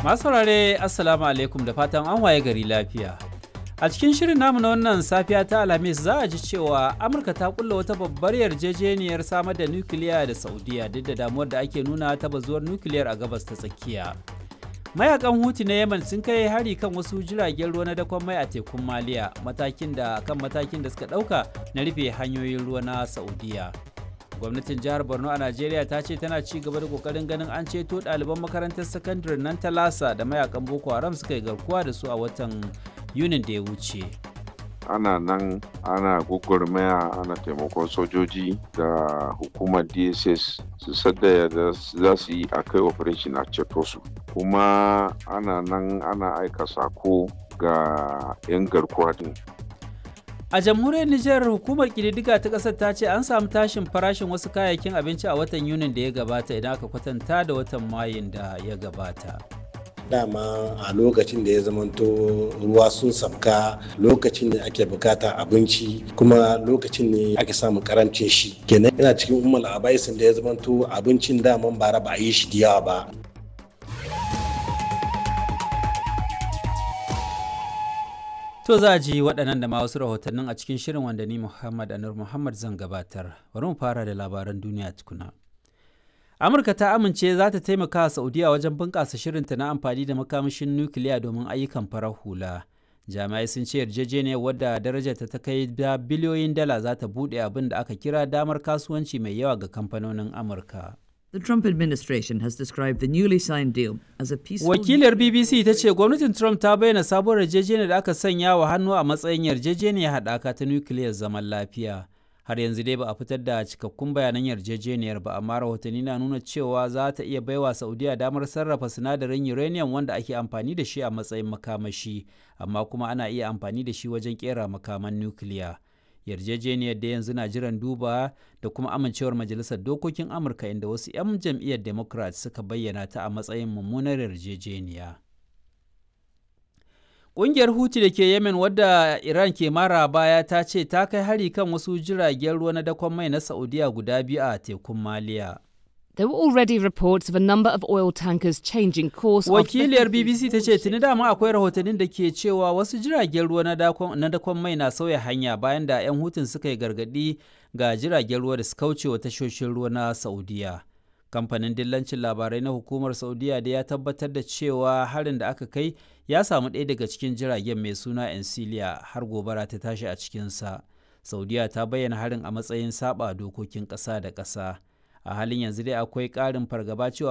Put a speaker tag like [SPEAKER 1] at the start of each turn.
[SPEAKER 1] Masu saurare Assalamu alaikum da fatan an waye gari lafiya. A cikin shirin namu na wannan safiya ta Alhamis za a ji cewa Amurka ta kulla wata babbar yarjejeniyar samar da nukiliya da Saudiya duk da damuwar da ake nuna ta bazuwar nukiliyar a gabas ta tsakiya. Mayakan Huti na Yemen sun kai hari kan wasu jiragen ruwa na dakon mai a tekun Maliya matakin da kan matakin da suka ɗauka na rufe hanyoyin ruwa na Saudiya. gwamnatin jihar borno a najeriya ta ce tana ci gaba da kokarin ganin an ceto ɗaliban makarantar sakandare nan ta lasa da mayakan boko haram suka yi garkuwa da su a watan yunin da ya wuce
[SPEAKER 2] ana nan ana gugurmaya ana taimakon sojoji da hukumar dss su sadda da za su yi a kai operation a ceto su kuma ana nan ana aika sako ga 'yan garkuwa din
[SPEAKER 1] A jamhuriyar Nijar hukumar kididdiga ta ƙasar ta ce an samu tashin farashin wasu kayayyakin abinci a watan Yunin da ya gabata idan aka kwatanta da watan Mayun da ya gabata.
[SPEAKER 3] dama a lokacin da ya zamanto ruwa sun sabka lokacin ne ake bukata abinci kuma lokacin ne ake samun karancin shi kenan yana cikin umar abaisin da ya zamanto abincin daman bara ba a yi shi da yawa ba
[SPEAKER 1] To za a ji waɗannan da ma wasu rahotannin a cikin shirin wanda ni Muhammad Anur Muhammad zan gabatar. Bari mu fara da labaran duniya tukuna. Amurka ta amince za ta taimaka wa Saudiya wajen bunƙasa shirinta na amfani da makamashin nukiliya domin ayyukan farar hula. Jami'ai sun ce yarjejeniyar wadda darajarta ta kai da biliyoyin dala za ta buɗe abin da aka kira damar kasuwanci mai yawa ga kamfanonin Amurka.
[SPEAKER 4] The Trump administration has described the newly signed deal as a peaceful.
[SPEAKER 1] Wakilar BBC ta ce gwamnatin Trump ta bayyana sabuwar yarjejeniyar da aka sanya wa hannu a matsayin yarjejeniyar haɗaka ta nukiliyar zaman lafiya. Har yanzu dai ba a fitar da cikakkun bayanan yarjejeniyar ba, amma rahotanni na nuna cewa za ta iya baiwa Saudiya damar sarrafa sinadarin uranium wanda ake amfani da shi a matsayin makamashi, amma kuma ana iya amfani da shi wajen kera makaman nukiliya. yarjejeniyar da yanzu na jiran duba da kuma amincewar majalisar dokokin amurka inda wasu 'yan jam'iyyar democrat suka bayyana ta a matsayin mummunar yarjejeniya ƙungiyar huti da ke yemen wadda iran ke mara baya ta ce ta kai hari kan wasu jiragen ruwa na dakon mai na saudiya guda biyu a tekun maliya
[SPEAKER 5] There were already reports of a number of oil tankers changing course.
[SPEAKER 1] Wakiliyar BBC ta ce tuni dama akwai rahotannin da ke cewa wasu jiragen ruwa na dakon mai na sauya hanya bayan da 'yan hutun suka yi gargadi ga jiragen ruwa da suka wuce wa tashoshin ruwa na Saudiya. Kamfanin dillancin labarai na hukumar Saudiya da ya tabbatar da cewa harin da aka kai ya samu ɗaya daga cikin jiragen mai suna Encilia har gobara ta tashi a cikinsa. Saudiya ta bayyana harin a matsayin saba dokokin ƙasa da ƙasa. a halin yanzu dai akwai ƙarin fargaba cewa